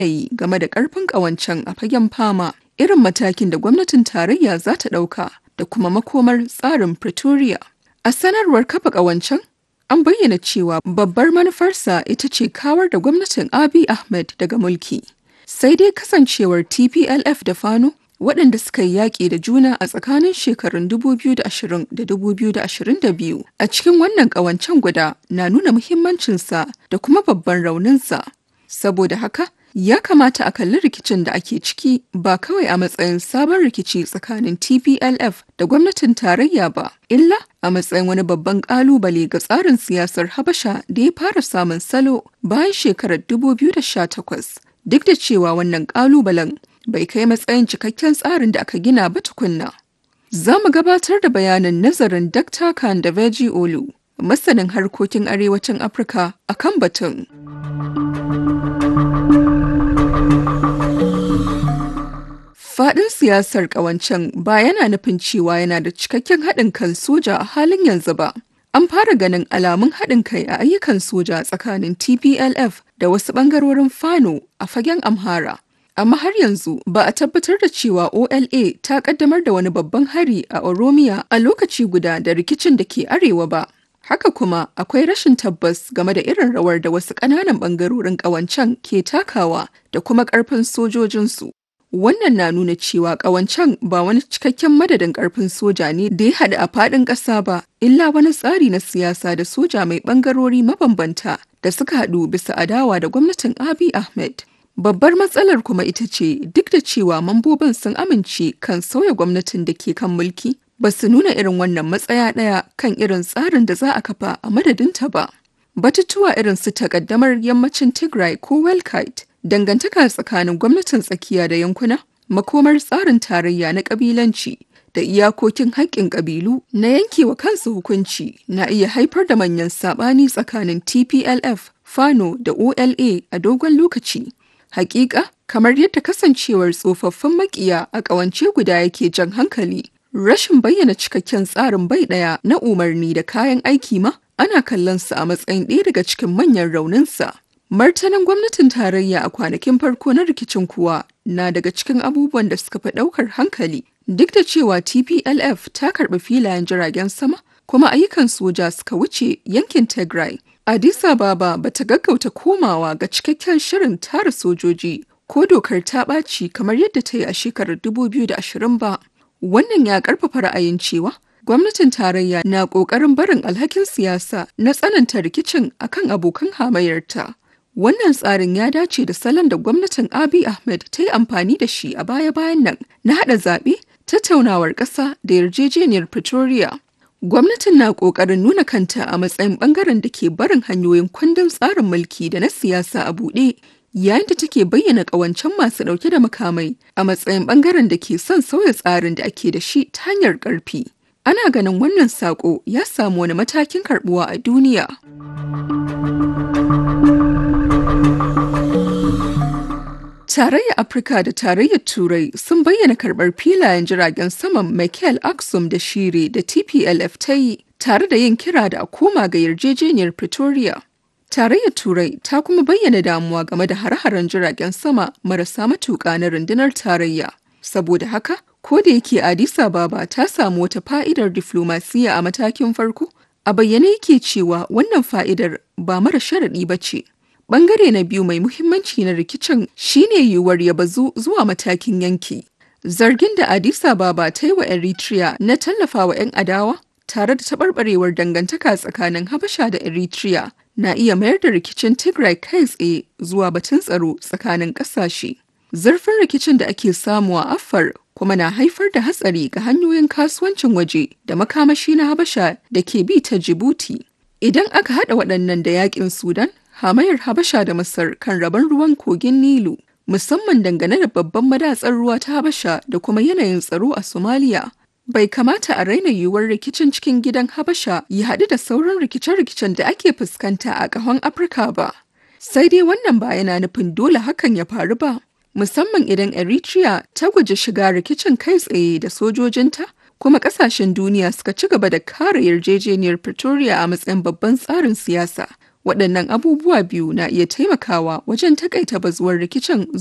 yi game da ƙarfin ƙawancen a fagen fama, irin matakin da gwamnatin tarayya za ta ɗauka da kuma makomar tsarin Pretoria. A sanarwar kafa ƙawancen, an bayyana cewa babbar manufarsa ita ce kawar da gwamnatin Abiy Ahmed daga mulki. Sai dai kasancewar TPLF da Fano waɗanda suka yi yaƙi da juna a tsakanin shekarun 2020 da 2022 a cikin wannan ƙawancen guda na nuna muhimmancinsa da kuma babban rauninsa. Saboda haka, ya kamata a kalli rikicin da ake ciki ba kawai a matsayin sabon rikici tsakanin TPLF da gwamnatin tarayya ba, illa a matsayin wani babban ƙalubale ga tsarin siyasar Habasha da ya fara samun salo bayan shekarar 2018. Duk da cewa wannan ƙalubalen bai kai matsayin cikakken tsarin da aka gina ba tukunna. Za mu gabatar da bayanin nazarin Dr. Kandaveji Olu, masanin harkokin arewacin Afirka a kan batun. Faɗin siyasar ƙawancen ba yana nufin cewa yana da cikakken haɗin kan soja a halin yanzu ba. An fara ganin alamun haɗin kai a ayyukan soja tsakanin TPLF da wasu ɓangarorin Fano a fagen Amhara. amma har yanzu ba a tabbatar da cewa OLA ta kaddamar da wani babban hari a Oromiya a lokaci guda da rikicin da ke arewa ba. Haka kuma akwai rashin tabbas game da irin rawar da wasu ƙananan ɓangarorin ƙawancen ke takawa da kuma ƙarfin sojojinsu. Wannan na nuna cewa ƙawancen ba wani cikakken madadin ƙarfin soja ne da ya haɗu a faɗin ƙasa ba, illa wani tsari na siyasa da soja mai ɓangarori mabambanta da suka haɗu bisa adawa da gwamnatin Abiy Ahmed. Babbar matsalar kuma ita ce duk da cewa mambobin sun amince kan sauya gwamnatin da ke kan mulki, ba su nuna irin wannan matsaya ɗaya kan irin tsarin da za a kafa a madadinta ba. Batutuwa irin su takaddamar yammacin Tigray ko Welkite, dangantaka tsakanin gwamnatin tsakiya da yankuna, makomar tsarin tarayya na ƙabilanci, da iyakokin haƙƙin ƙabilu na yankewa kansu hukunci na iya haifar da manyan saɓani tsakanin TPLF, Fano da OLA a dogon lokaci. Hakika, kamar yadda kasancewar tsofaffin makiya a ƙawance guda yake jan hankali, rashin bayyana cikakken tsarin bai ɗaya na umarni da kayan aiki ma ana kallon sa a matsayin ɗaya daga cikin manyan rauninsa. Martanin gwamnatin tarayya a kwanakin farko na rikicin kuwa na daga cikin abubuwan da suka fi ɗaukar hankali. Duk da cewa TPLF ta karɓi filayen jiragen sama, kuma ayyukan soja suka wuce yankin Tigray. Addis Ababa ba ta gaggauta komawa ga cikakken shirin tara sojoji ko dokar ta ɓaci kamar yadda ta yi a shekarar 2020 ba. Wannan ya ƙarfafa ra'ayin cewa gwamnatin tarayya na ƙoƙarin barin alhakin siyasa na tsananta rikicin akan abokan hamayyarta. Wannan tsarin ya dace da salon da gwamnatin Abiy Ahmed ta yi amfani da shi a baya-bayan nan na haɗa zaɓe, tattaunawar ƙasa da yarjejeniyar Pretoria. Gwamnatin na ƙoƙarin nuna kanta a matsayin ɓangaren da ke barin hanyoyin kundin tsarin mulki da na siyasa a buɗe, yayin da take bayyana ƙawancen masu ɗauke da makamai a matsayin ɓangaren da ke son sauya tsarin da ake da shi ta hanyar ƙarfi. Ana ganin wannan saƙo ya samu wani matakin karɓuwa a duniya. Tarayyar Afirka da Tarayyar Turai sun bayyana karɓar filayen jiragen saman Michael Aksum da Shire da TPLF ta yi tare da yin kira da a koma ga yarjejeniyar Pretoria. Tarayyar Turai ta kuma bayyana damuwa game da hare-haren jiragen sama marasa matuƙa na rundunar tarayya. Saboda haka, ko da yake Addis Ababa ta samu wata fa'idar diflomasiya a matakin farko, a bayyane yake cewa wannan fa'idar ba mara sharaɗi ba ce. Bangare na biyu mai muhimmanci na rikicin shine yiwuwar ya bazu zuwa matakin yanki. Zargin da Addis Ababa ta yi wa Eritrea na tallafawa 'yan adawa tare da taɓarɓarewar dangantaka tsakanin Habasha da Eritrea na iya mayar da rikicin Tigray kai tsaye zuwa batun tsaro tsakanin ƙasashe. Zurfin rikicin da ake samu a Afar kuma na haifar da hatsari ga hanyoyin kasuwancin waje da makamashi na Habasha da ke bi ta Djibouti. Idan aka haɗa waɗannan da yaƙin Sudan, hamayar Habasha da Masar kan rabon ruwan kogin Nilu, musamman dangane da babban madatsar ruwa ta Habasha da kuma yanayin tsaro a Somalia. Bai kamata a raina yiwuwar rikicin cikin gidan Habasha ya haɗu da sauran rikice-rikicen da ake fuskanta a ƙahon Afirka ba. Sai dai wannan ba yana nufin dole hakan ya faru ba. Musamman idan Eritrea ta guji shiga rikicin kai tsaye da sojojinta, kuma ƙasashen duniya suka ci gaba da kare yarjejeniyar Pretoria a matsayin babban tsarin siyasa. Waɗannan abubuwa biyu na iya taimakawa wajen takaita bazuwar rikicin